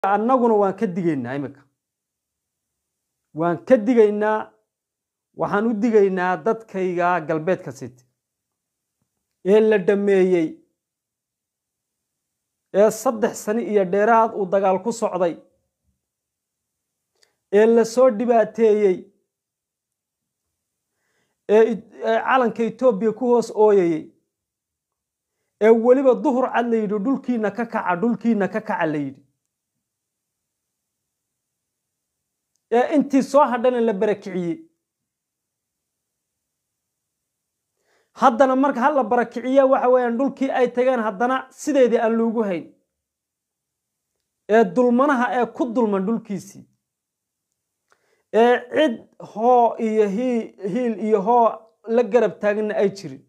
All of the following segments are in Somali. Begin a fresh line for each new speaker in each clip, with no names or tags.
annaguna waan ka digaynaa iminka waan ka digaynaa waxaan u digaynaa dadkayga galbeedka city ee la dhameeyey ee saddex sano iyo dheeraad uu dagaal ku socday ee la soo dhibaateeyey ee calanka etoobiya ku hoos ooyayey ee weliba duhur cad la yidhi dhulkiina ka kaca dhulkiina ka kaca la yidhi ee intii soo hadhana la barakiciyey haddana marka ha la barakiciya waxa weeyaan dhulkii ay tageen haddana sideedii aan loogu hayn ee dulmanaha ee ku dulman dhulkiisii ee cid hoo iyo hiil iyo hoo la garab taagna ay jirin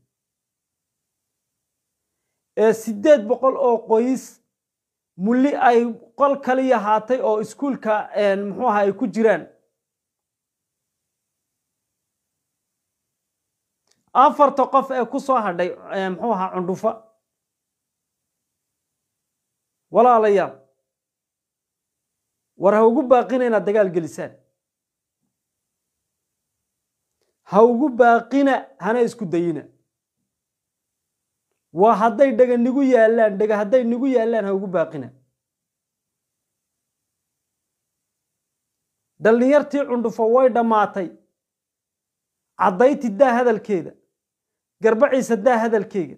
ee siddeed boqol oo qoys mulli ay qol kaliya haatay oo iskuulka muxuu aha ay ku jiraan afarta qof ee ku soo hadhay muxuu ahaa cundhufa walaalayaal war ha ugu baaqina inaad dagaal gelisaan ha ugu baaqina hana isku dayina waa hadday dhega nigu yaallaan dhega hadday nigu yaallaan ha ugu baaqina dhallinyartii cundhufo way dhammaatay caddayti daa hadalkeeda garbaciisa daa hadalkeyga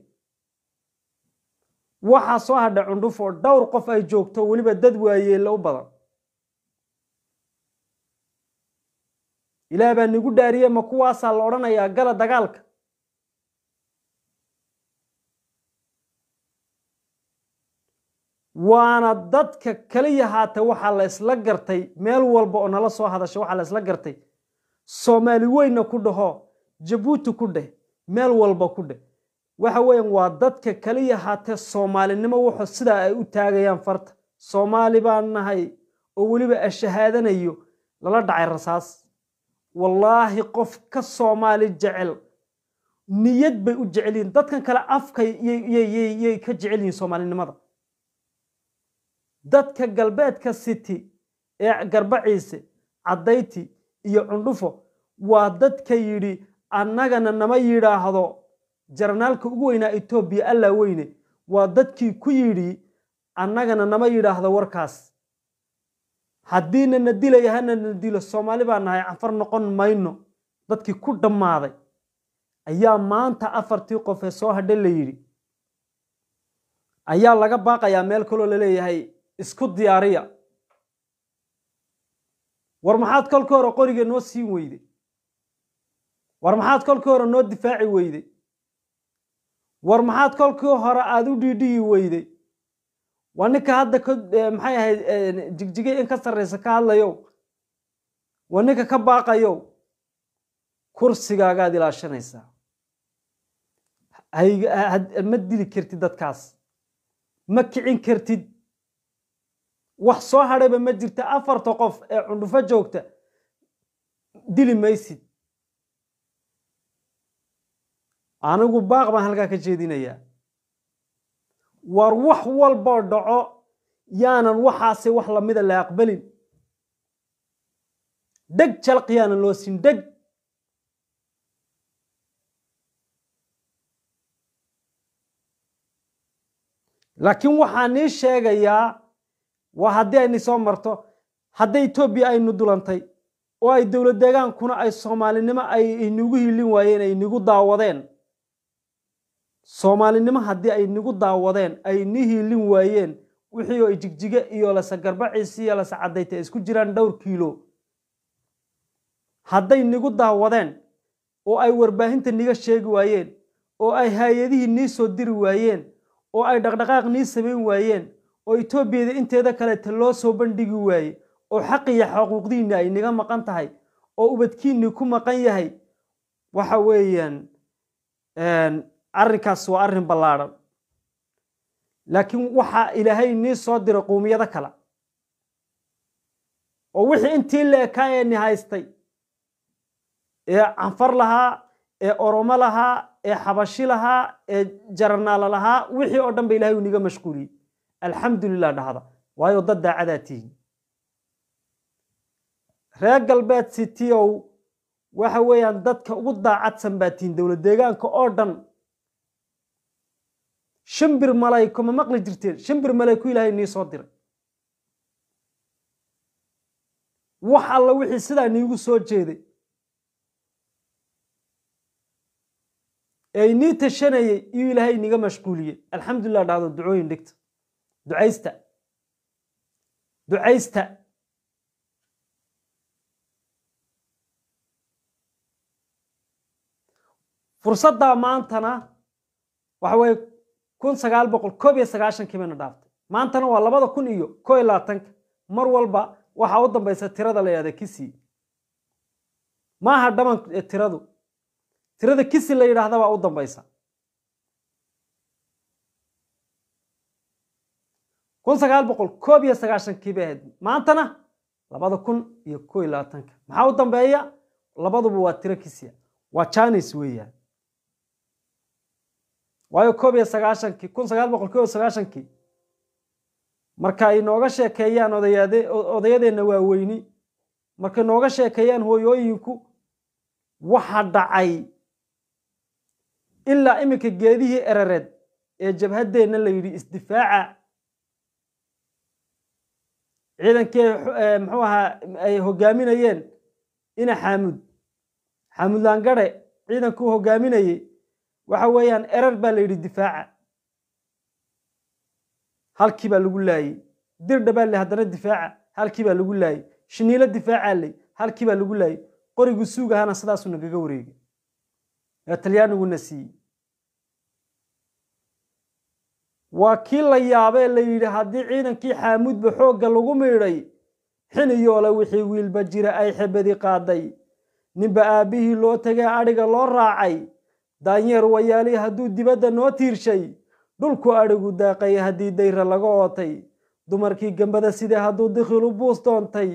waxaa soo hadha cundhufo dhowr qof ay joogto weliba dad waayeella u badan ilaah baa nigu dhaariye ma kuwaasaa la odhanayaa gala dagaalka waana dadka kaliya haata waxaa la isla gartay meel walba oo nala soo hadasha waxaa la isla gartay soomaali weyna ku dhaho jabuuti ku dheh meel walba ku dheh waxa weeyaan waa dadka kaliya haatee soomaalinimo wuxuu sidaa ay u taagayaan farta soomaali baan nahay oo weliba ashahaadanayo lala dhacay rasaas wallaahi qof ka soomaali jecel niyad bay u jecel yihiin dadkan kale afkay yay ka jecel yihiin soomaalinimada dadka galbeedka city ee garbaciise caddayti iyo cundhufo waa dadka yidhi annagana nama yidhaahdo jarnaalka ugu weynaa etoobiya allaa weyne waa dadkii ku yidhi annagana nama yidhaahdo warkaas haddiina na dilaya hana na dilo soomaali baa nahay cafar noqon mayno dadkii ku dhammaaday ayaa maanta afartii qof ee soo hadhe la yidhi ayaa laga baaqayaa meel kaloo laleeyahay isku diyaariya war maxaad kolkii hore qoriga noo siin weyday war maxaad kolkii hore noo difaaci weyday war maxaad kolkii hore aada u dhiidhiyi weyday waa ninka hadda maxay ahayd jigjigay in ka sarraysa ka hadlayow waa ninka ka baaqayow kursigaagaad ilaashanaysaa ma dili kartid dadkaas ma kicin kartid wax soo hadhayba ma jirta afarta qof ee cundhufo joogta dili maysid anigu baaq baan halkaa ka jeedinayaa war wax walboo dhaco yaanan waxaase wax lamida la aqbalin dheg jalq yaanan loo siin dheg laakiin waxaa nii sheegayaa waa haddii ayni soo marto hadday etoobiya aynu dulantay oo ay dowlad deegaankuna ay soomaalinimo ay inagu hilin waayeen ay nigu daawadeen soomaalinimo haddii ay nigu daawadeen ay ni hiilin waayeen wixii oo jigjige iyo lase garbaciisi iyo lase caddayta isku jiraan dhowr kiilo hadday nigu daawadeen oo ay warbaahinta niga sheegi waayeen oo ay hay-adihii nii soo diri waayeen oo ay dhaqdhaqaaq nii samayn waayeen oo etoobiyada inteeda kaleeta loo soo bandhigi waaye oo xaq iyo xuquuqdiinni ay niga maqan tahay oo ubadkiinni ku maqan yahay waxa weeyaan arrinkaas waa arrin ballaadhan laakiin waxaa ilaahay nii soo diray quumiyado kale oo wixii intii la ekaayeni haystay ee canfar lahaa ee oromo lahaa ee xabashi lahaa ee jaranaalo lahaa wixii oo dhan ba ilahay uu niga mashquuliyey alxamdulilah dhahda waayo dad daacadaa tihiin reer galbeed cityow waxa weeyaan dadka ugu daacadsan baa tihiin dowlad deegaanka oo dhan shimbir malayko ma maqli jirteen shimbir malayku ilaahay nii soo diray wax alla wixii sidaa niigu soo jeeday ee inii tashanayay iyuu ilaahay iniga mashquuliyey alxamdulilah dhahdo ducooyin dhigta ducaysta ducaysta fursaddaa maantana waxa weeye kun sagaal boqol koob iyo sagaashankii bayna dhaaftay maantana waa labada kun iyo koo iyo labaatanka mar walba waxaa u dambaysa tirada la yidhahda kisi maaha dhaman tiradu tirada kisi la yidhaahda baa u dambaysa kun sagaal boqol koob iyo sagaashankii bay ahayd maantana labada kun iyo koo iyo labaatanka maxaa u dambeeya labaduba waa tiro kisiya waa janis weeyaan waayo koob iyo sagaashankii kun sagaal boqol koob iyo sagaashankii marka ay nooga sheekeeyaan odayaade odayadeenna waaweyni markay nooga sheekeeyaan hooyooyinku waxa dhacay ilaa iminka geedihii erereed ee jabhaddeenna la yidhi isdifaaca ciidankii muxuu ahaa ay hogaaminayeen ina xaamud xaamud laangare ciidankuu hogaaminayey waxa weeyaan erer baa la yidhi difaaca halkii baa lagu laayey dirdha baa le haddana difaaca halkii baa lagu laayey shiniilo difaacaa ley halkii baa lagu laayey qorigu suug ahana sidaasuu nagaga wareegay ee talyaaniguna siiyey waa kii la yaabee la yidhi haddii ciidankii xaamudba xoogga lagu miidhay xiniyoole wixii wiilba jira ay xebadi qaaday ninba aabbihii loo tegay adhiga loo raacay daanyeer wayaali hadduu dibadda noo tiirshay dhulku adhigu daaqay haddii dayra laga ootay dumarkii gambada sidee hadduu dikhilu buus doontay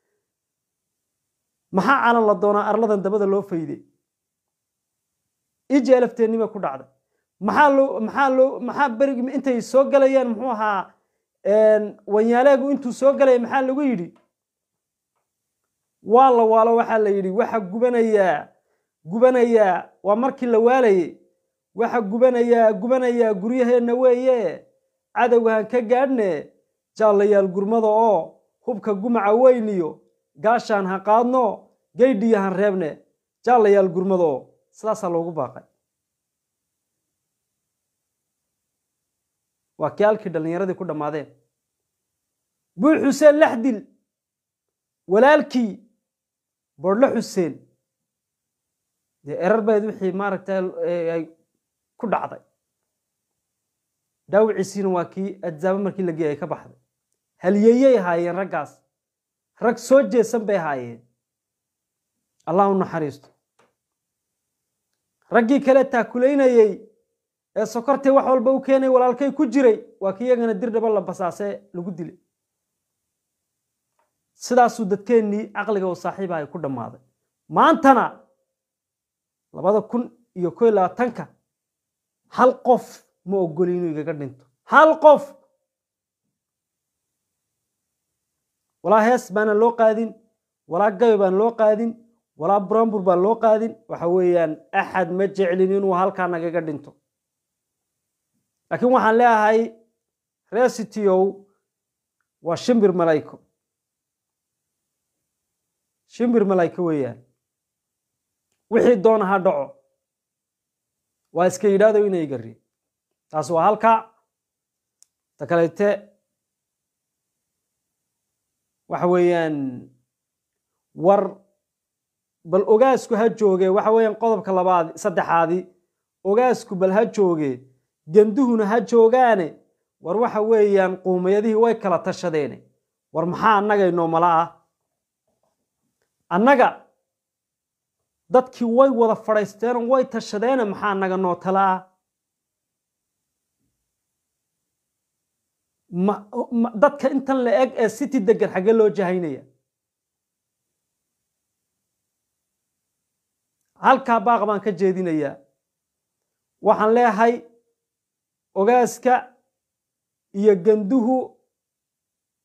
maxaa calan la doonaa arladan dabada loo fayday iji alafteennima ku dhacday maxaa loo maxaa loo maxaa berigi intay soo galayaan muxuu ahaa wanyaaleegu intuu soo galaya maxaa lagu yidhi waa la waalo waxaa la yidhi waxa gubanayaa gubanayaa waa markii la waalayay waxa gubanayaa gubanayaa guryaheenna weeye cadowgahan ka gaadhne jaallayaal gurmada oo hubka gumaca weyniyo gaashaan ha qaadno geydhiyo han reebne jaallayaal gurmada oo sidaasaa loogu baaqay waa kii halkii dhallinyaradii ku dhammaadeen buu xuseen laxdil walaalkii bordho xuseen dee erar bayd wixii maaragta ay ku dhacday dhaawiciisiina waa kii adzaabo markii la geeyay ay ka baxday halyeeyey ahaayeen raggaas rag soo jeesan bay ahaayeen allah u naxariisto raggii kale taakulaynayey ee sokortay wax walba u keenay walaalkay ku jiray waa kii iyagana dir dhaba la basaasee lagu dilay sidaasuu dadkeennii caqliga oo saaxiiba ay ku dhammaaday maantana labada kun iyo ko iyo labaatanka hal qof ma ogoli inuu igaga dhinto hal qof walaa hees baanan loo qaadin walaa gayo baan loo qaadin walaa brambur baan loo qaadin waxa weeyaan axad ma jeclin inuu halkaa nagaga dhinto laakiin waxaan leeyahay resitiow waa shimbir malayko shimbir malayko weeyaan wixii doona ha dhaco waa iska yidhaahdo inay gari taas waa halka ta kalete waxa weeyaan war bal ogaasku ha jooge waxa weeyaan qodobka labaad saddexaadi ogaasku bal ha jooge genduhuna ha joogaane war waxa weeyaan quumayadihii way kala tashadeene war maxaa annaga inoo mala ah annaga dadkii way wada fadhaysteenoo way tashadeene maxaa annaga noo tala ah dadka intan la eg ee city degan xaggee loo jahaynaya halkaa baaq baan ka jeedinayaa waxaan leeyahay ogaaska iyo genduhu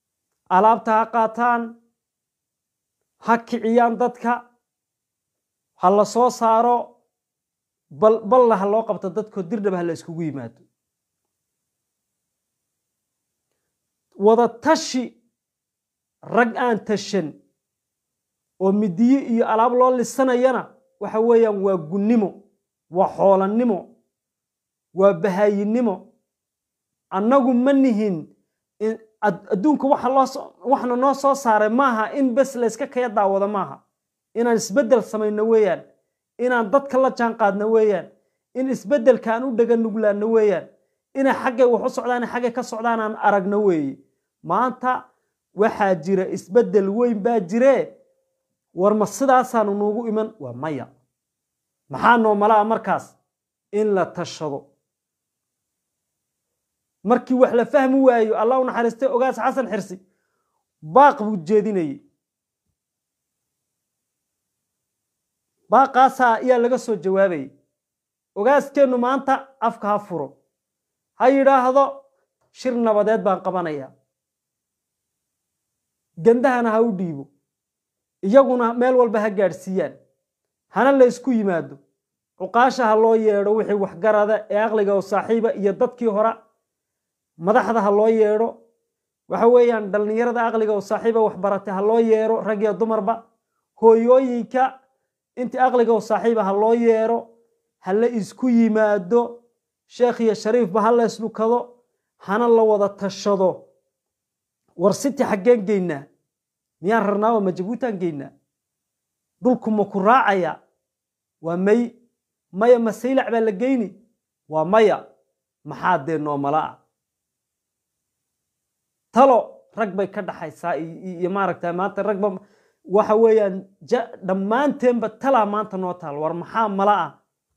alaabta ha qaataan ha kiciyaan dadka ha la soo saaro bal balla ha loo qabto dadkoo dirdhaba ha la iskugu yimaado wada tashi rag aan tashan oo midiye iyo alaab loo lisanayana waxa weeyaan waa gunnimo waa xoolannimo waa bahaayinimo annagu ma nihin adduunka waxna noo soo saaray maaha in bes layska kaya daawado maaha inaan isbeddel samayno weeyaan inaan dadka la jaan qaadno weeyaan in isbeddelka aan u dhega nuglaanno weeyaan inay xaggay wax u socdaan xaggay ka socdaan aan aragno weeye maanta waxaa jira isbeddel weyn baa jiree war ma sidaasaanu nuugu iman waa maya maxaa noo malaa markaas in la tashado markii wax la fahmi waayo allah u naxariistay ogaas xasan xirsi baaq buu jeedinayey baaqaasaa ayaa laga soo jawaabayay ogaaskeennu maanta afka ha furo ha yidhaahdo shir nabadeed baan qabanayaa gandahana ha u dhiibo iyaguna meel walba ha gaadhsiiyaan hana la ysku yimaado cuqaasha ha loo yeedho wixii waxgarada ee aqliga oo saaxiiba iyo dadkii hore madaxda ha loo yeedho waxa weeyaan dhallinyarada aqliga oo saaxiiba waxbaratay ha loo yeedho rag iyo dumarba hooyooyinka intii aqliga oo saaxiiba ha loo yeedho ha la isku yimaado sheekh iyo shariifba ha la isdhukado hana la wada tashado war siti xaggeen geynaa miyaan rarnaa waa ma jabuutaan geynaa dhulku ma ku raacaya waa may maya ma saylac baa la geyni waa maya maxaa dee noomalaa talo rag bay ka dhaxaysaa iyo maaragta maanta ragba waxa weeyaan dhammaanteenba talaa maanta noo taal war maxaa mala ah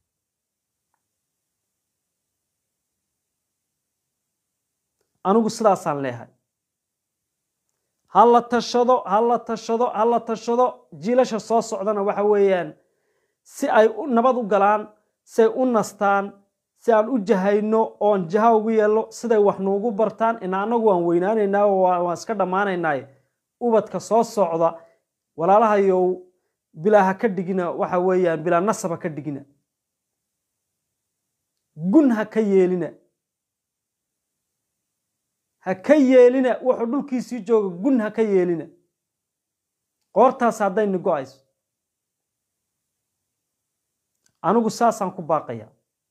anigu sidaasaan leehay ha la tashado ha la tashado ha la tashado jiilasha soo socdana waxa weeyaan si ay nabad u galaan si ay u nastaan si aan u jahayno oon jaha ugu yeelno siday wax nuugu bartaan ina annagu waan weynaanaynaa waan iska dhammaanaynaaye ubadka soo socda walaalahayow bilaa ha ka dhigina waxa weeyaan bilaa nasab ha ka dhigina gun ha ka yeelina ha ka yeelina wuxuu dhulkiisii jooga gun ha ka yeelina qoortaas haddayni go-ayso anigu saasaan ku baaqaya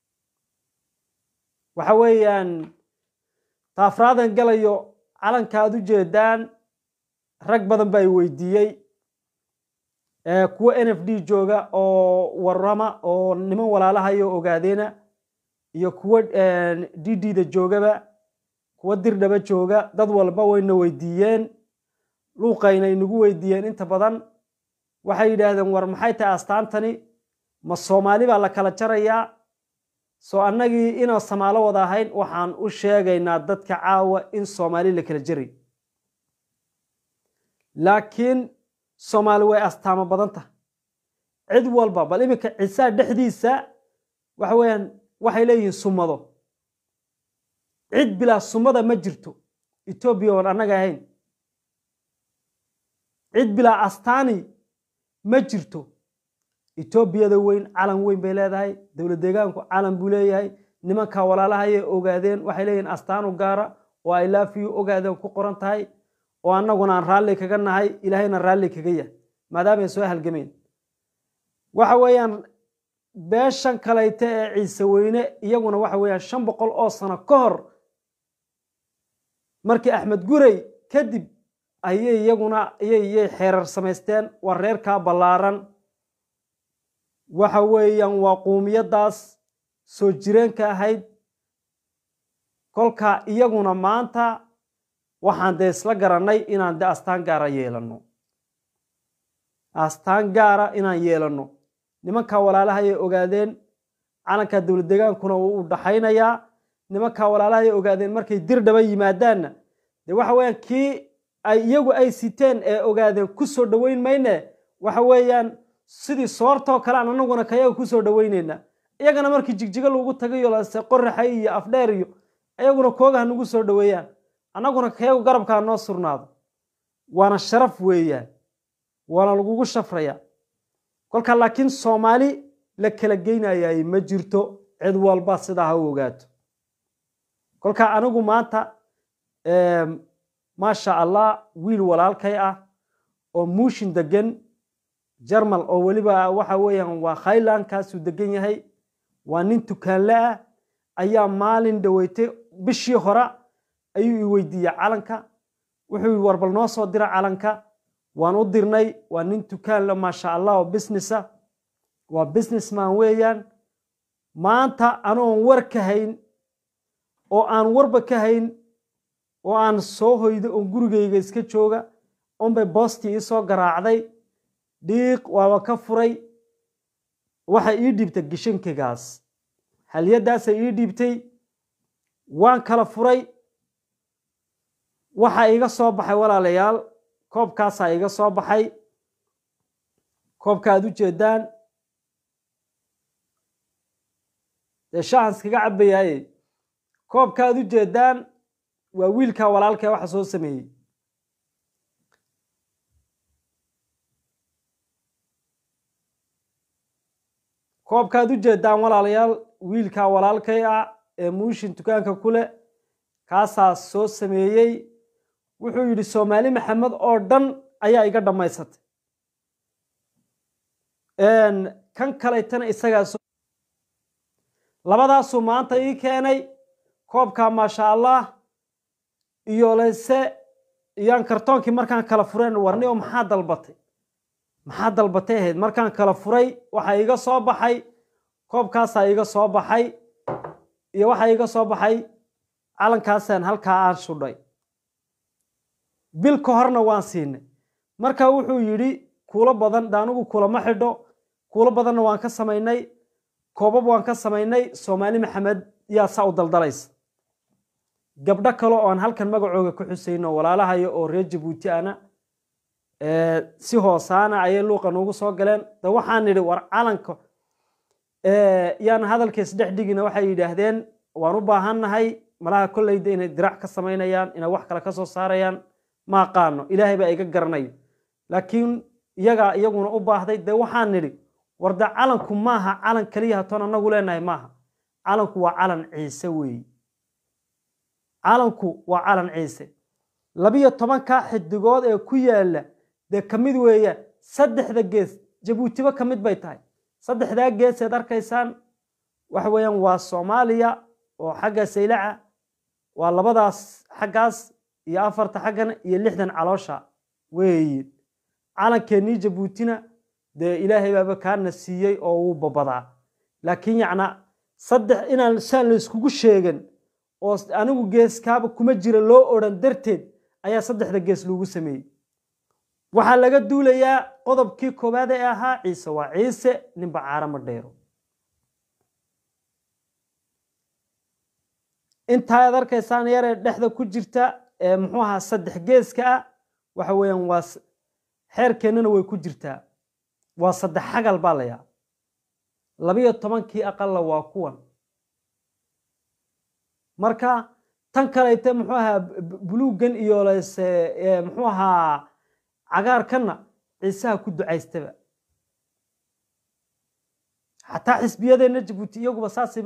waxa weeyaan taafraadan galayo calanka aad u jeedaan rag badan baa i weydiiyey kuwa n f d jooga oo warama oo niman walaalahayo ogaadeena iyo kuwa d d da joogaba kuwa dirdhaba jooga dad walba wayna weydiiyeen luuqayna inagu weydiiyeen inta badan waxay yidhaahdeen war maxay tahay astaantani ma soomaali baa la kala jarayaa soo annagii inaan samaalo wada ahayn waxaan u sheegaynaa dadka caawa in soomaali la kala jaray laakiin soomaali way astaamo badan tahay cid walba bal iminka cisaa dhexdiisa waxa weeyaan waxay leeyihiin sumado cid bilaa sumada ma jirto etoobiya oon annaga ahayn cid bilaa astaani ma jirto etoobiyada weyn calan weyn bay leedahay dowlad deegaanku calan buu leeyahay nimankaa walaalahayay ogaadeen waxay leeyihiin astaan u gaara oo ay laafiyu ogaadeen ku qoran tahay oo annaguna aan raalli kaga nahay ilaahayna raalli kaga yahay maadaamay soo halgameen waxa weeyaan beeshan kalayte ee ciise weyne iyaguna waxa weeyaan shan boqol oo sano ka hor markii axmed gurey kadib ayay iyaguna iyay xeerar samaysteen waa reerkaa ballaaran waxa weeyaan waa quumiyaddaas soo jireenka ahayd kolka iyaguna maanta waxaan dee isla garannay inaan de astaan gaara yeelanno astaan gaara inaan yeelanno nimankaa walaalahayay ogaadeen calankaa dowlad degaankuna wuu u dhaxaynayaa nimankaa walaalahayay ogaadeen markay dirdhaba yimaadaanna dee waxa weeyaan kii ay iyagu ay siteen ee ogaadeen ku soo dhoweyn mayne waxa weeyaan sidii soortoo kale aan anaguna kayaga ku soo dhoweyneynaa iyagana markii jigjigo lagu tagayo lase qoraxay iyo afdheer iyo iyaguna kooga ha nagu soo dhoweeyaan annaguna kayagu garabkaa noo surnaado waana sharaf weeyaan waana lagugu shafraya kolka laakiin soomaali la kala geynayay ma jirto cid walba sidaa ha u ogaato kolka anigu maanta maasha allah wiil walaalkay ah oo muushin degan jarmal oo weliba waxa weeyaan waa khayland kaasuu degan yahay waa nin tukaanle ah ayaa maalin dhaweytay bishii hore ayuu i weydiiyey calanka wuxuu war bal noo soo dira calanka waan u dirnay waa nin tukaanle maasha allah oo businessa waa businessman weeyaan maanta anoon war ka hayn oo aan warba ka hayn oo aan soo hoydo oon gurigayga iska jooga unbay boostii iisoo garaacday dhiiq waaba ka furay waxay ii dhiibtay gishankigaas halyadaasay ii dhiibtay waan kala furay waxa iga soo baxay walaalayaal koobkaasaa iga soo baxay koobka aad u jeedaan dee shaahan iskaga cabayaaye koobka aad u jeedaan waa wiilkaa walaalkee waxa soo sameeyey koobkaad u jeedaan walaalayaal wiilkaa walaalkay ah ee muushin dukaanka ku leh kaasaa soo sameeyey wuxuu yidhi soomaali maxamed oo dhan ayaa iga dhammaysatay kan kalaytana isagaa labadaasuu maanta ii keenay koobkaa maasha allah iyo leyse iyaan kartoonkii markaan kala fureen warni oo maxaa dalbatay maxaa dalbatay ahayd markaan kala furay waxaa iga soo baxay koobkaasaa iga soo baxay iyo waxaa iga soo baxay calankaasaan halkaa aan shudhay bil ka horna waan siinay marka wuxuu yidhi kuulo badan daanigu kulama xidho kuulo badanna waan ka samaynay koobab waan ka samaynay soomaali maxamed yaa saa u daldalaysa gabdho kale oo aan halkan magacooga ku xusayno walaalahayo oo reer jabuuti ana si hoosaana ayay luuqa noogu soo galeen de waxaan nidhi war calanka yaan hadalkiis dhex dhigina waxay yidhaahdeen waan u baahannahay malaha kolleyda inay dirac ka samaynayaan inay wax kale ka soo saarayaan ma aqaano ilaahay baa iga garanayo laakiin iyagaa iyaguna u baahday dee waxaan nidhi war de calanku maaha calan keliya hatoon annagu leenahay maaha calanku waa calan ciise weeyi calanku waa calan ciise labiyo tobankaa xidigood ee ku yaala dee ka mid weeya saddexda gees jabuutiba ka mid bay tahay saddexdaa geeseed arkaysaan waxa weeyaan waa soomaaliya oo xagga saylaca waa labadaas xaggaas iyo afarta xaggana iyo lixdan caloosha weeyi calankeenii jabuutina dee ilaahay baaba kaana siiyey oo wuu babadaa laakiin yacna saddex inaan saan la iskugu sheegan oo anigu geeskaaba kuma jira loo odhan darteed ayaa saddexda gees lagu sameeyey waxaa laga duulayaa qodobkii koowaad ee ahaa ciise waa ciise ninba caarama dheero intaaad arkaysaan yaree dhexda ku jirta ee muxuu ahaa saddex geeska ah waxa weeyaan waa xeerkeennana way ku jirtaa waa saddex xagal baa layaa labiyo tobankii aqalla waa kuwan marka tan kalayte muxuu ahaa buluuggan iyo lese muxuu ahaa cagaarkanna ciisaha ku ducaystaba xataa xisbiyadeenna jabuuti iyaguba saasayba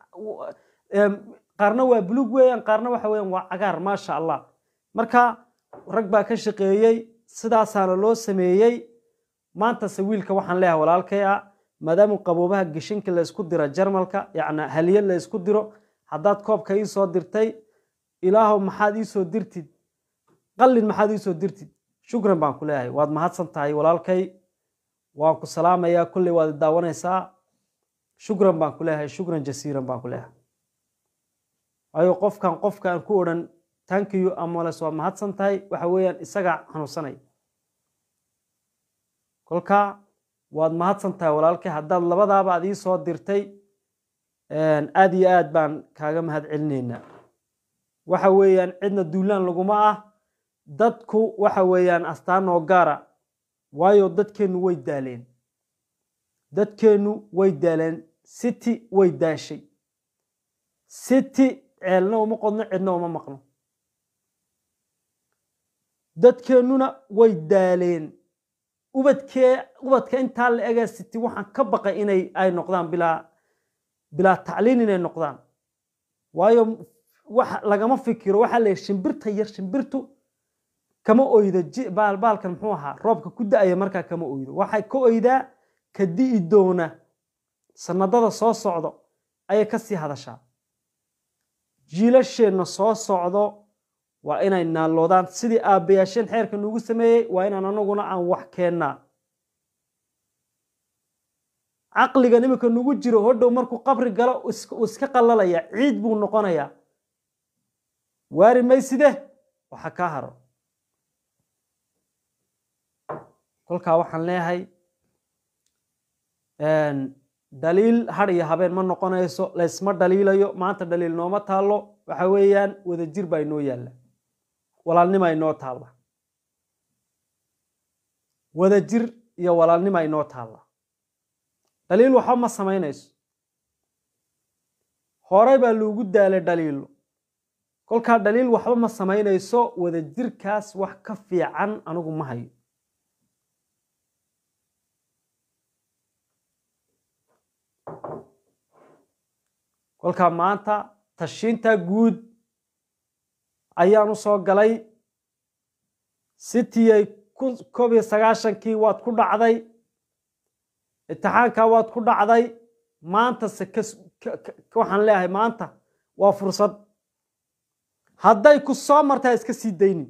qaarna waa buluug weeyaan qaarna waxa weeyaan waa cagaar maasha allah marka rag baa ka shaqeeyey sidaasaana loo sameeyey maantase wiilka waxaan leeyahay walaalkay ah maadaama qaboobaha geshinka la ysku dira jarmalka yacna haliye la ysku diro haddaad koobka ii soo dirtay ilaahow maxaad ii soo dirtid qallin maxaad ii soo dirtid shukran baan ku leeyahay waad mahadsan tahay walaalkay waan ku salaamayaa kolley waad daawanaysaa shukran baan ku leeyahay shukran jasiiran baan ku leeyahay waayo qofkan qofkaan ku odhan tankiyu amales waa mahadsan tahay waxa weeyaan isagaa xanuunsanaya kolka waad mahadsan tahay walaalkay haddaad labadaaba aad ii soo dirtay aad iyo aad baan kaaga mahad celinaynaa waxa weeyaan cidna duulaan laguma ah dadku waxa weeyaan astaanoo gaara waayo dadkeennu way daaleen dadkeennu way daaleen city way daashay city ceelna uma qodno cidna uma maqno dadkeennuna way daaleen ubadkee ubadka intaa la egaa siti waxaan ka baqay inay ay noqdaan bilaa bilaa tacliin inay noqdaan waayo wax lagama fikiro waxaa la yidhi shimbirta yar shimbirtu kama oydo baalbaalkan muxuu ahaa roobka ku da'aya markaa kama oydo waxay ka oydaa ka di'i doona sanadada soo socdo ayay ka sii hadashaa jiilasheenna soo socdo waa inay naalloodaan sidii aabbayaasheen xeerka nuugu sameeyey waa inaan anaguna aan wax keennaa caqligan iminka nugu jiro hodhow markuu qabri galo uu iska qallalaya ciid buu noqonayaa waari mayside waxa kaa haro kolkaa waxaan leeyahay dhaliil had iyo habeen ma noqonayso laysma dhaliilayo maanta dhaliil nooma taallo waxa weeyaan wadajir baa inoo yaalla walaalnima inoo taalla wadajir iyo walaalnima inoo taalla dhaliil waxba ma samaynayso horey baa loogu daalay dhaliilo kolkaa dhaliil waxba ma samaynayso wadajirkaas wax ka fiican anigu ma hayo kolkaa maanta tashiinta guud ayaan u soo galay sitiyay koob iyo sagaashankii waad ku dhacday imtixaankaa waad ku dhacday maanta se waxaan leeyahay maanta waa fursad hadday ku soo martaa iska sii dayni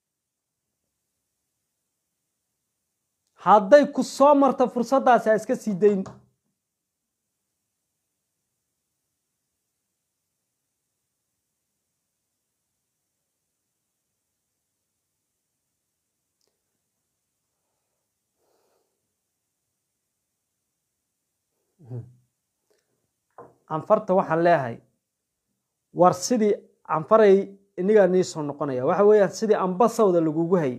hadday ku soo marta fursaddaasi ha iska sii dayni canfarta waxaan leeyahay war sidii canfaray inigaa nii soo noqonaya waxa weeyaan sidii ambasawda lagugu hayay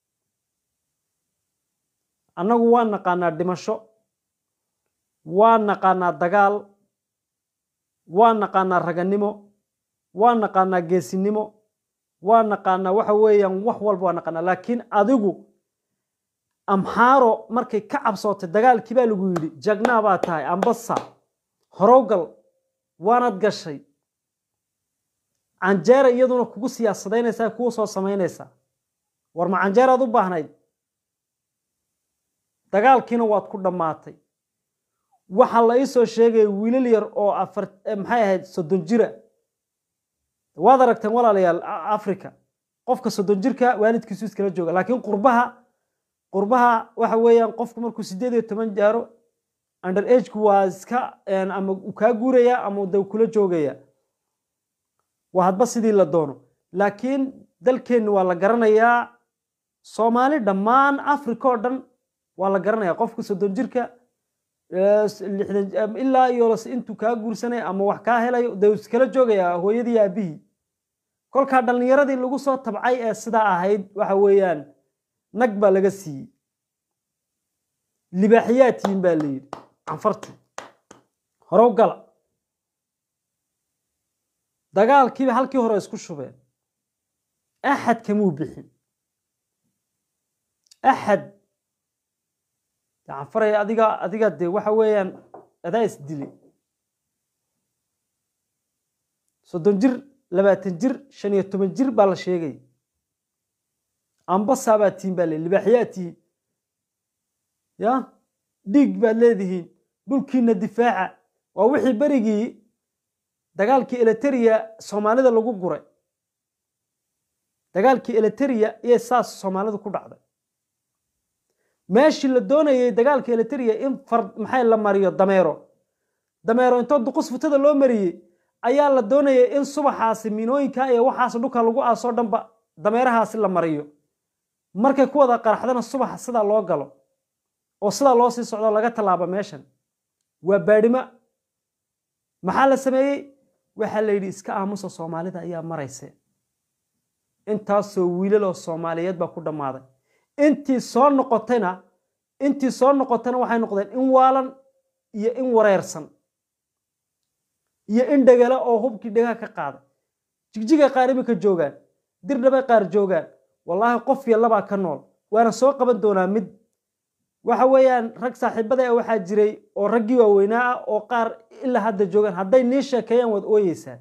annagu waa naqaanaa dhimasho waa naqaanaa dagaal waa naqaanaa raganimo waa naqaanaa geesinimo waa naqaanaa waxa weeyaan wax walba waa naqaanaa laakiin adigu amxaaro markay ka cabsootay dagaalkii baa lagu yidhi jagnaa baa tahay ambasa horowgal waanad gashay canjeera iyaduna kugu siyaasadaynaysaa kuu soo samaynaysaa war ma canjeeraad u baahnayd dagaalkiina waad ku dhammaatay waxaa la ii soo sheegaya wiilal yar oo afar maxay ahayd soddon jira waad aragteen walaalayaal africa qofka soddon jirka waalidkiisu iskala jooga laakiin qurbaha qurbaha waxa weeyaan qofku markuu sideed iyo toban jaaro under agku waa iska ama uu kaa guuraya ama de kula joogaya waa hadba sidii la doono laakiin dalkeenni waa la garanayaa soomaali dhammaan africa oo dhan waa la garanaya qofka soddon jirka ilaa iyo intuu kaa guursanaya ama wax kaa helayo de iskala joogaya hooyadii aabihii kolkaa dhallinyaradii lagu soo tabcay ee sidaa ahayd waxa weeyaan nag baa laga siiyey libaaxiyaatihin baa la yidhi canfartii horow gala dagaalkiiba halkii hore isku shubeen axad kamuu bixin axad canfaray adiga adiga dee waxa weeyaan adaa is dilay soddon jir labaatan jir shan iyo toban jir baa la sheegay ambasaa baa tihin baa le libaaxyaa tihin ya dhiig baad leedihiin dhulkiina difaaca waa wixii berigii dagaalkii eleteriya soomaalida lagu guray dagaalkii eleteriya iyo saas soomaalidu ku dhacday meeshii la doonayay dagaalka eleteriya in far maxay la mariyo dameero dameero intoo duqus futada loo mariyey ayaa la doonayay in subaxaasi minooyinka iyo waxaas dhulka lagu aasoo dhanba dameerahaasi la mariyo markay ku wada qaraxdana subaxa sidaa loo galo oo sidaa loo sii socdo laga tallaabo meeshan waa baadhimo maxaa la sameeyey waxaa la yidhi iska aamusa soomaalida ayaa marayse intaasoo wiilaloo soomaaliyeed baa ku dhammaaday intii soo noqotayna intii soo noqotayna waxay noqdeen in waalan iyo in wareersan iyo in dhegala oo hubkii dhegaha ka qaaday jigjiga qaar imika joogaan dirdhabay qaar joogaan wallaahi qof yallabaa ka nool waana soo qaban doonaa mid waxa weeyaan rag saaxiibada ah waxaa jiray oo raggii waaweynaa ah oo qaar ilaa hadda joogaan hadday nii sheekeeyaan waad ooyeysaan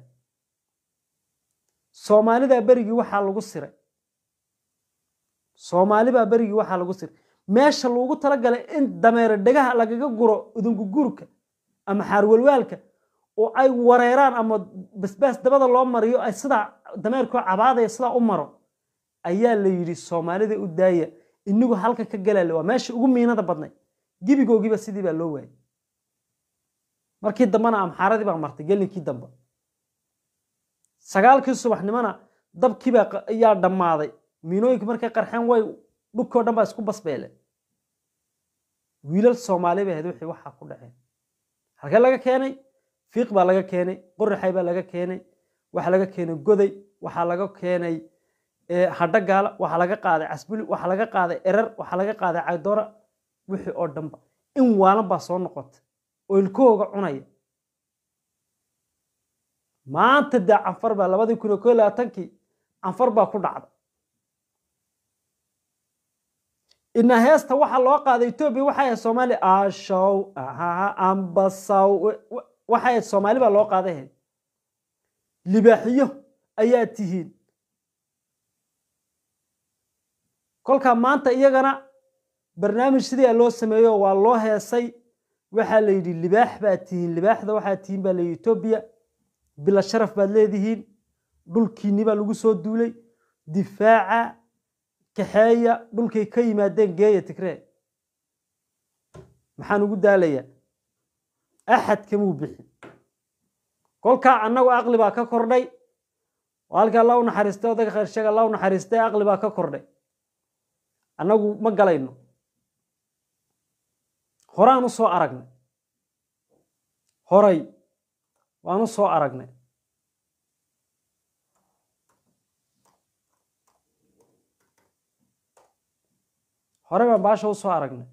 soomaalida berigii waxaa lagu siray soomaalibaa berigii waxaa lagu siray meesha loogu talagalay in dameero dhegaha lagaga guro udungugurka ama xaarwalwaalka oo ay wareeraan ama basbaas dabada loo mariyo ay sidaa dameerkoo cabaadaya sidaa u maro ayaa la yidhi soomaalida u daaya inigu halkan ka galale waa meesha ugu miinada badnay gebigoogiiba sidii baa loo waayay markii dambena amxaaradii baa martay gelinkii dambe sagaalkii subaxnimona dabkiibaa ayaa dhammaaday miinooyinka markay qarxeen way dhulkoo dhan baa isku basbeele wiilal soomaali bay ahayd wixii waxaa ku dhaceen halkee laga keenay fiiq baa laga keenay qoraxay baa laga keenay waxaa laga keenay goday waxaa laga keenay hadhagaala waxaa laga qaaday casbuli waxaa laga qaaday erer waxaa laga qaaday caydoora wixii oo dhanba in waalan baa soo noqotay oo ilkahooga cunaya maanta dee canfar baa labadii kun iyo ko labaatankii canfar baa ku dhacda ina heesta waxaa loo qaaday etoobiya waxay ahayd soomaaliya ashow ahaha ambasaw waxay ahayd soomaali baa loo qaaday ahayd libaaxiyo ayaa tihiin kolkaa maanta iyagana barnaamij sidaa loo sameeyo waa loo heesay waxaa la yidhi libaax baa tihiin libaaxda waxaa tihiin baa layidhi etoobiya bila sharaf baad leedihiin dhulkiinni baa lagu soo duulay difaaca kaxeeya dhulkay ka yimaadeen geeya tigree maxaan ugu daalayaa axad kamuu bixin kolkaa annagu aqli baa ka kordhay halkii alla u naxariistay odayga khayrsheeg alla u naxariistay aqli baa ka kordhay annagu ma galayno horaan u soo aragnay horay waan u soo aragnay horey baan baasha u soo aragnay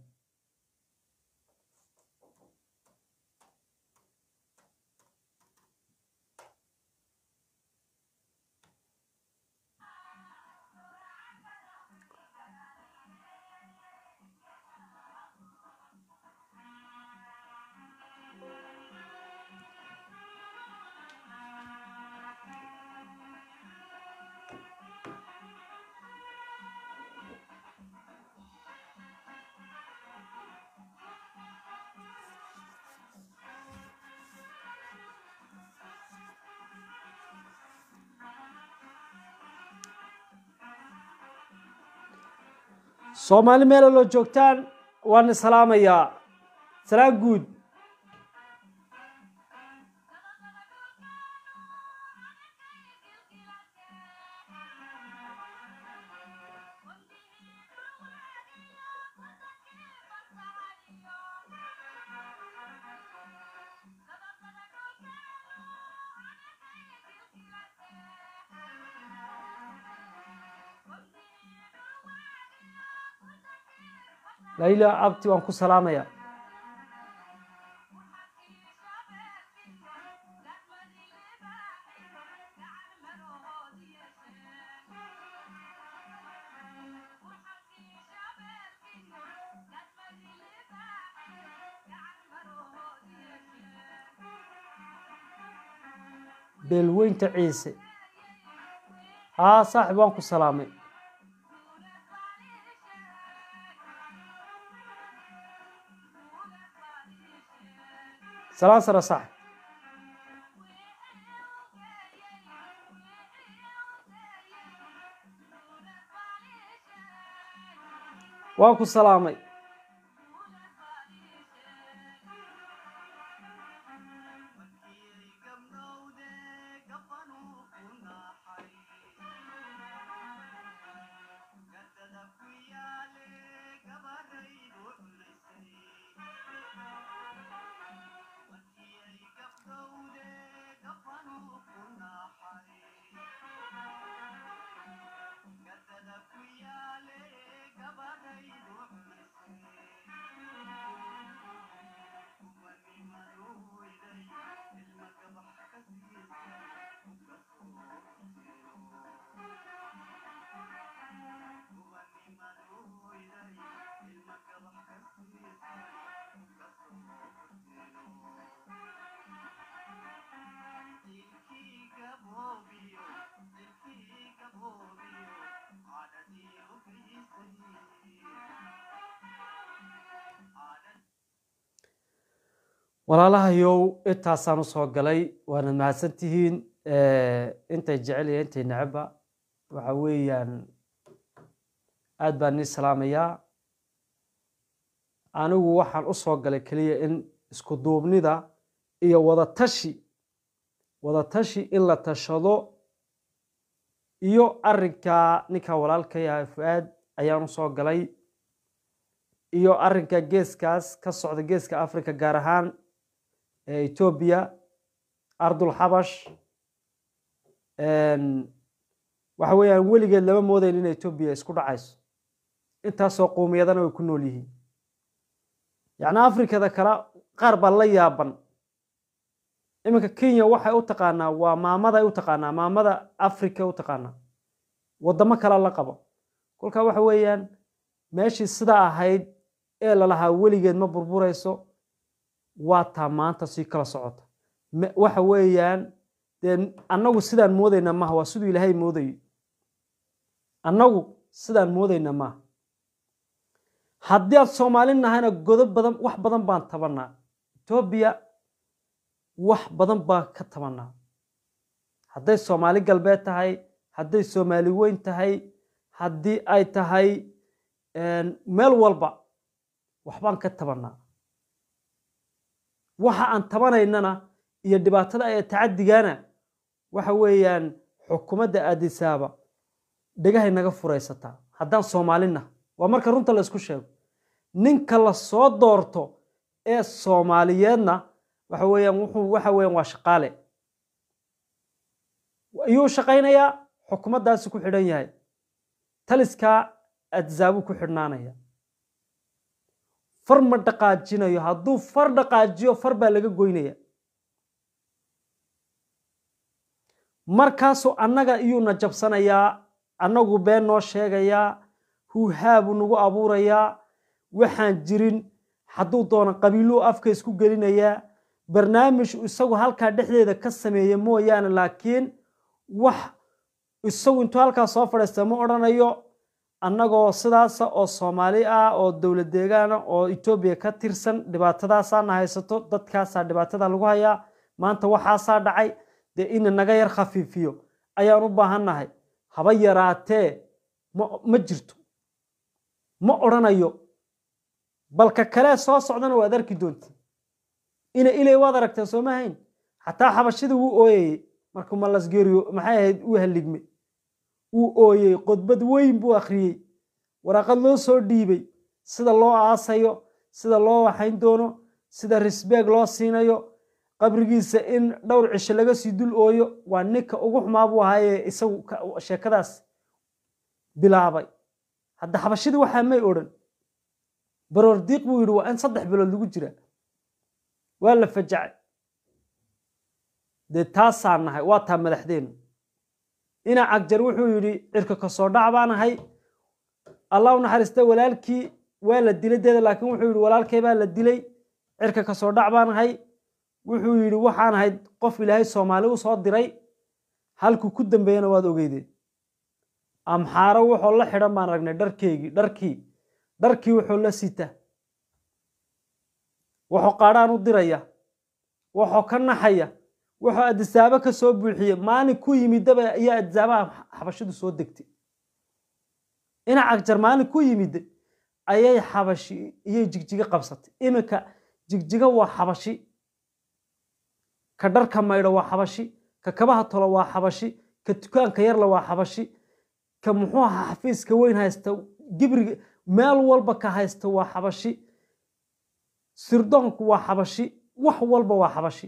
soomaali meela loo joogtaan waan islaamayaa salaan guud layla abti waan ku salaamaya beelweynta ciise haa saaxib waan ku salaamay salaan sare saaxib waan ku salaamay walaalahayow intaasaan usoo galay waanad mahadsantihiin intay jecel iyo intay necebba waxa weeyaan aad baan nii salaamayaa anigu waxaan usoo galay keliya in isku duubnida iyo wadatashi wadatashi in la tashado iyo arrinka ninka walaalka yahay fu-aad ayaan usoo galay iyo arrinka geeskaas ka socda geeska africa gaar ahaan ee etoobiya ardul xabash waxa weeyaan weligeed lama moodayn in etoobiya isku dhacayso intaasoo qowmiyadana way ku nool yihiin yacni afrikada kale qaar baa la yaaban iminka kenya waxay u taqaanaa waa maamaday u taqaanaa maamada africa u taqaanaa waddamo kale la qabo kolkaa waxa weeyaan meeshii sidaa ahayd ee lalahaa weligeed ma burburayso waa taa maanta sii kala socota waxa weeyaan dee annagu sidaan moodayna maaha waa siduu ilaahay moodayo annagu sidaan moodayna maaha haddii aad soomaali nahayna godo badan wax badan baan tabanaa etoobiya wax badan baan ka tabanaa hadday soomaali galbeed tahay hadday soomaali weyn tahay haddii ay tahay meel walba waxbaan ka tabanaa waxa aan tabanaynana iyo dhibaatada ee tacadigana waxa weeyaan xukuumadda aadisaaba dhegahay naga furaysataa haddaan soomaalina waa marka runta la isku sheego ninka la soo doorto ee soomaaliyeedna waxa weeyaan wuxuu waxa weeyaan waa shaqaale ayuu shaqaynayaa xukuumaddaasi ku xidhan yahay taliskaa adzaabuu ku xidhnaanaya far ma dhaqaajinayo hadduu far dhaqaajiyo far baa laga goynaya markaasuu annaga iyuuna jabsanayaa annagu been noo sheegayaa huuhaabuu nagu abuurayaa waxaan jirin hadduu doono qabiiluu afka isku gelinayaa barnaamij isagu halkaa dhexdeeda ka sameeya mooyaane laakiin wax isagu intuu halkaa soo fadhiista ma odhanayo annagoo sidaasa oo soomaali ah oo dowlad deegaana oo etoobiya ka tirsan dhibaatadaasaana haysato dadkaasaa dhibaatada lagu hayaa maanta waxaasaa dhacay dee ina naga yar khafiifiyo ayaan u baahannahay haba yaraatee ma jirto ma odhanayo balka kalee soo socdana waad arki doontiin ina ilay waad aragteen sooma hayn xataa xabashida wuu ooyayey markuu malasgeeriyo maxay ahayd uu haligme wuu ooyey qodbad weyn buu akhriyey waraaqad loo soo dhiibay sida loo aasayo sida loo waxayn doono sida risbeeg loo siinayo qabrigiisa in dhowr cisho laga sii dul ooyo waa ninka ugu xumaa buu ahaayee isagu sheekadaas bilaabay hadda xabashidii waxaa may odhan baroordiiq buu yidhi waa in saddex bilood lagu jira waa la fajacay dee taasaa nahay waa taa madaxdeenu ina cagjar wuxuu yidhi cirka kasoo dhac baan ahay allah u naxariista walaalkii waa la dilay deeda laakiin wuxuu yidhi walaalkay baa la dilay cirka kasoo dhac baan ahay wuxuu yidhi waxaan ahayd qof ilaahay soomaali u soo diray halkuu ku dambeeyana waad ogeydeen amxaaro wuxuu la xidhan baan aragnay dharkeygii dharkii dharkii wuxuu la sita wuxuu qaadhaan u diraya wuxuu ka naxaya wuxuu adisaabo ka soo buuxiye maalin ku yimidaba iyo adisaabaha xabashidu soo degtay ina cagjar maalin ku yimid ayay xabashi iyay jigjiga qabsatay iminka jigjiga waa xabashi ka dharka maydho waa xabashi ka kabaha tolo waa xabashi ka dukaanka yarla waa xabashi ka muxuu ahaa xafiiska weyn haysta gibriga meel walba ka haysta waa xabashi sirdoonku waa xabashi wax walba waa xabashi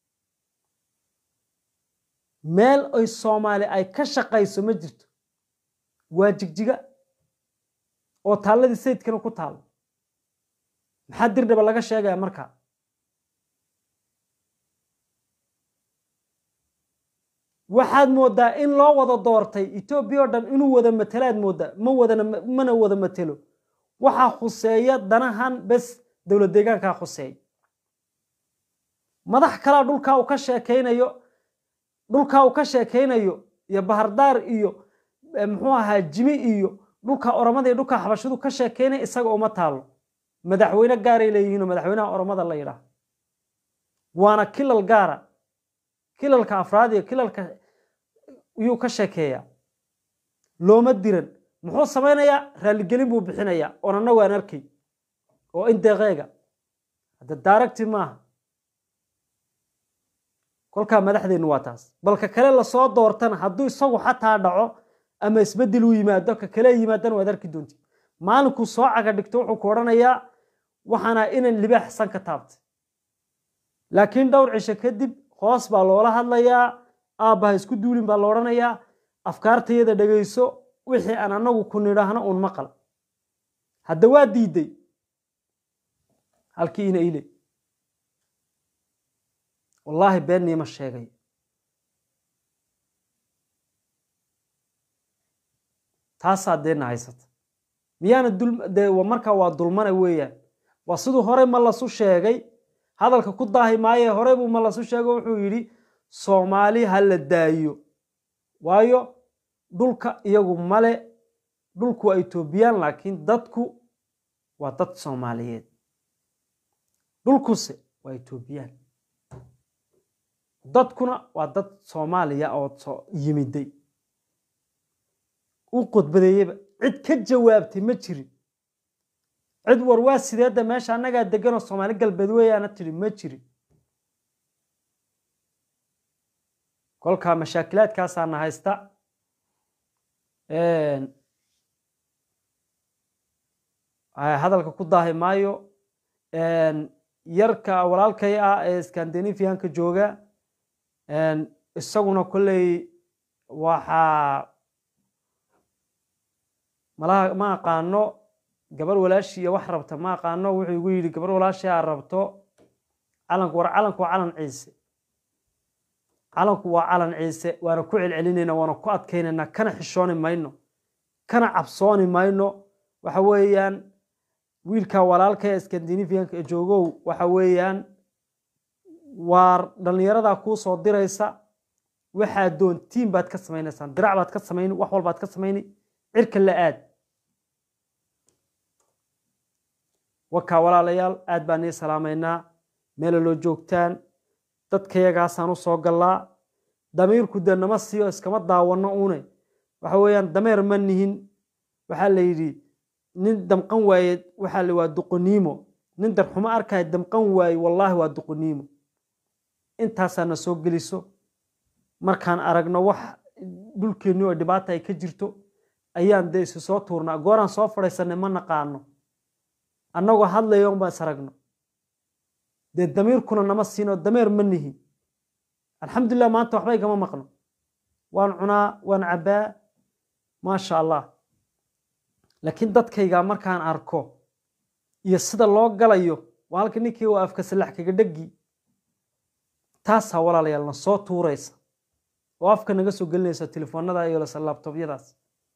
meel ay soomaali ay ka shaqayso ma jirto waa jigjiga oo taalladii sayidkana ku taalo maxaa dirdhaba laga sheegaya markaa waxaad moodaa in loo wada doortay etoobiya oo dhan inuu wada matelaad moodaa ma wadana mana wada matelo waxaa khuseeya danahan bes dowlad deegaankaa khuseeya madax kalaa dhulkaa uu ka sheekaynayo dhulkaa uu ka sheekaynayo iyo bahardaar iyo muxuu ahaa jimi iyo dhulka oromada iyo dhulka xabashidu ka sheekaynaya isaga uma taalo madaxweyne gaaray leeyihiinoo madaxweynaha oromada la yidhaah waana kilal gaara kilalka afraad iyo kilalka yuu ka sheekeeyaa looma diran muxuu samaynayaa raalligelin buu bixinayaa oon annagu aan arkay oo in deeqeega hadda daaragti maaha kolkaa madaxdeennu waa taas balka kale lasoo doortana hadduu isagu xataa dhaco ama isbeddel uu yimaado ka kale yimaadana waad arki doonti maalinkuu soo caga dhigto wuxuu ku odhanayaa waxaana inan libaax san ka taabtay laakiin dhowr cisho kadib hoos baa loola hadlayaa aabbaha isku duulin baa la odhanayaa afkaartayada dhegayso wixii aan annagu ku nidhaahno uun maqal hadda waa diiday halkii ina ile wallaahi beenniima sheegay taasaa deena haysata miyaana dee markaa waa dulmana weeyaan waa siduu horey ma lasu sheegay hadalka ku daahi maaye horey buu ma lasu sheego wuxuu yidhi soomaali ha la daayo waayo dhulka iyagu male dhulku waa etoobiyaan laakiin dadku waa dad soomaaliyeed dhulkuse waa etoobiyaan dadkuna waa dad soomaaliya oo yimiday u qodbadeeyeba cid ka jawaabtay ma jirin cid war waa sideedda meesha annagaa deganoo soomaali galbeed weeyaana tidhi ma jirin kolkaa mashaakilaadkaasaana haysta hadalka ku daahi maayo yarka walaalkay ah ee scandinavianka jooga isaguna kolley waxaa malaha ma aqaano gabar walaashii iyo wax rabta ma aqaano wuxuu igu yidhi gabar walaashii aa rabto calanku war calanku waa calan ciise calanku waa calan ciise waana ku celcelinayna waana ku adkaynaynaa kana xishooni mayno kana cabsooni mayno waxa weeyaan wiilka walaalka ee scandinavianka joogow waxa weeyaan waa dhallinyaradaa kuu soo diraysa waxaa doontiin baad ka samaynaysaan dirac baad ka samayni wax walbaad ka samayni cirka la aad wakaa walaalayaal aad baan nii salaamaynaa meela loo joogtaan dadkayagaasaan u soo gallaa damiirku dee nama siiyo iskama daawanno une waxa weeyaan dameer ma nihin waxaa la yidhi nin damqan waaye waxaa la waa duqoniimo nin darxumo arkaya damqan waaye wallaahi waa duqoniimo intaasaa na soo geliso markaan aragno wax dhulkeenni oo dhibaata ay ka jirto ayaan dee isu soo tuurnaa gooraan soo fadhiisanay ma naqaano annagoo hadlayo unbaan is aragno dee damiirkuna nama siino dameer ma nihin alxamdulilah maanta waxba igama maqno waan cunaa waan cabbaa maasha allah laakiin dadkayga markaan arko iyo sida loo galayo waa halka ninkii waa afka salax kaga dhegi taasaa walaalayaal na soo tuuraysa oo afka naga soo gelinaysa telefoonada iyo laabtoobyadaas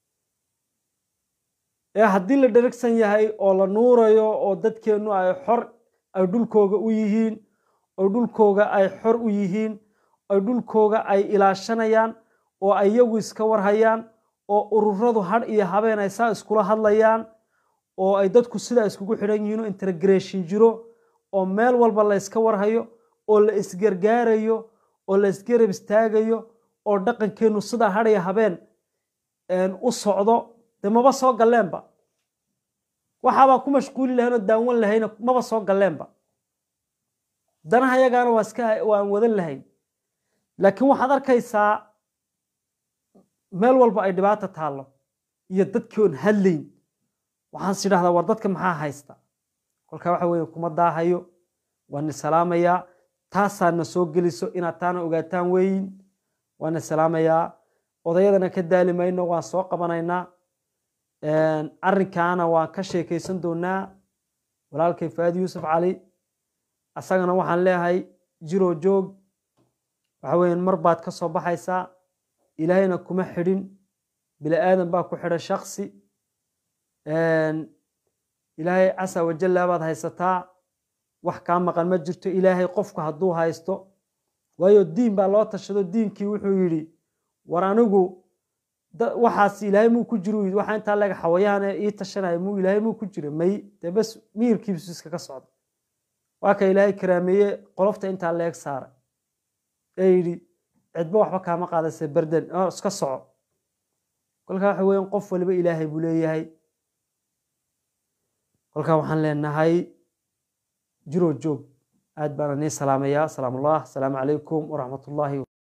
ee haddii la dheragsan yahay oo la nuurayo oo dadkeennu ay xor ay dhulkooga u yihiin oo dhulkooga ay xor u yihiin oo dhulkooga ay ilaashanayaan oo ay iyagu iska warhayaan oo ururadu hadh iyo habeen ay saa iskula hadlayaan oo ay dadku sidaa iskugu xidhan yihiin oo intergration jiro oo meel walba la yska warhayo oo la isgargaarayo oo la isgarab istaagayo oo dhaqankeennu sidaa hadh iyo habeen u socdo dee maba soo galleenba waxaabaa ku mashquuli lahayn oo daawan lahayna maba soo galleenba danaha yagaana waa iska waan wadan lahayn laakiin waxaad arkaysaa meel walba ay dhibaata taallo iyo dadkii oon hadlayn waxaan is idhahdaa war dadka maxaa haysta kolkaa waxa weeye kuma daahayo waan salaamayaa taasaa na soo geliso inaad taana ogaataan weeyin waan salaamayaa odayadana ka daali mayno waan soo qabanaynaa arrinkaana waan ka sheekaysan doonaa walaalkay faadi yuusuf cali asagana waxaan leeyahay jiroo joog waxa weeyaan mar baad ka soo baxaysaa ilaahayna kuma xidhin bini aadan baa ku xidhan shaksi ilaahay casa wajalla baad haysataa wax kaa maqan ma jirto ilaahay qofku hadduu haysto waayo diin baa loo tashado diinkii wuxuu yidhi war anigu waxaas ilaahay muu ku jiro yidhi waxaa intaa laga xawayaane ii tashanaya muu ilaahay muu ku jira may dee bas miyirkiibisu iskaga socda waa ka ilaahay karaameeye qolofta intaa leeg saaray ee yidhi cidba waxba kaama qaadase berden iska soco kolkaa waxa weyan qof waliba ilaahay buu leeyahay kolkaa waxaan leenahay jiroo joog aad baana nii salaamayaa asalaamu allah asalaamu calaykum waraxmat ullaahi